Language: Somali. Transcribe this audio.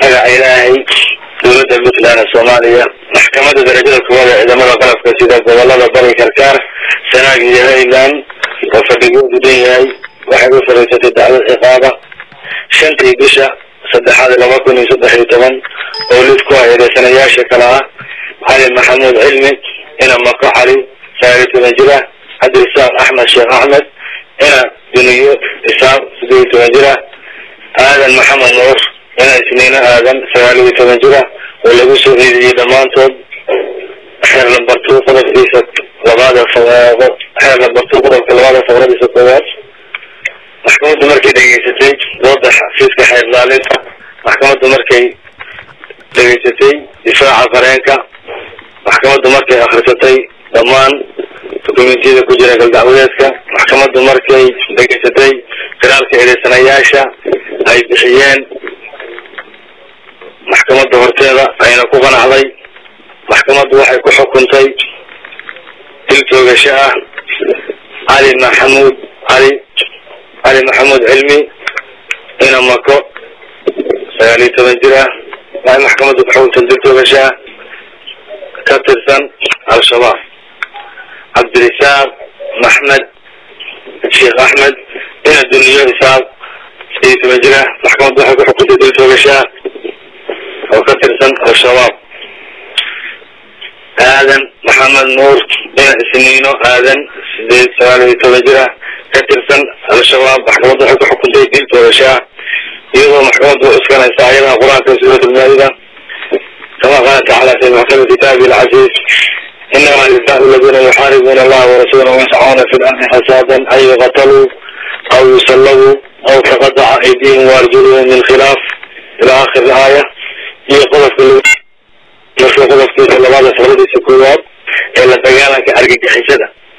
magaca ilaahay dowladda puntland ee soomaaliya maxkamadda darajada koowaad ee ciidamada qalabka sida gobolada bari karkaar sanaag iyo highland oo fadhigoodu dhan yahay waxay u fariisatay dacwad ciqaaba shantii bisha saddexaad laba kun iyo saddex iyo toban oo lid ku haeedeysanayaasha kale ah cali maxamuud cilmi ina mako cali sagaal iyo toban jir ah cabdirisaaq axmed sheekh axmed ina duniyo isaaq siddeed iyo toban jir ah aadan maxamed nuur ina isniino aadan sagaal iyo toban jir ah oo lagu soo eedeeyey dhammaantood xeer lambartuu qodobkiisa labaada xeer lambartuu qodobka labaada faqradiisa koowaad maxkamaddu markay dhegeysatay dooda xafiiska xeer ilaalinta maxkamaddu markay dhegeysatay difaaca qareenka maxkamaddu markay akrisatay dhammaan dukumentiyada ku jira galdacwadeedka maxkamaddu markay dhegeysatay firaalka eedeysanayaasha ay bixiyeen maxkamadda horteeda ayna ku qanacday maxkamaddu waxay ku xukuntay dil toogasho ah cali maxamuud cali cali maxamuud cilmi ina mako sagaal iyo toban jir ah waxay maxkamaddu ku xukuntay dil toogasho ah ka tirsan al-shabaab cabdirisaaq maxmed sheekh axmed ina duniyo isaaq sideed iyo toban jir ah maxkamaddu waxay ku xukuntay dil toogasho ah oo ka tirsan al-shabaab aadan maxamed nuur ina isniino aadan sideed sagaal iyo toban jir ah ka tirsan al-shabaab maxkamaddu waxay ku xukuntay dil toogasho ah iyadoo maxkamaddu iskanaysa ayadaha qur-aanka suurat almaa'ida kama qaala tacaala fi maxkami kitaabi alcaziiz inama jazaau aladiina yuxaaribuuna allaha warasuulahu wayascauna fi lardi fasaadan an yuqataluu aw yusallabuu aw taqadaca aydihim waarjuluhum min khilaaf ila akhiri aaya iyo qodobka marka qodobkiisa labaada faqradiisa koowaad ee la dagaalanka argagixisada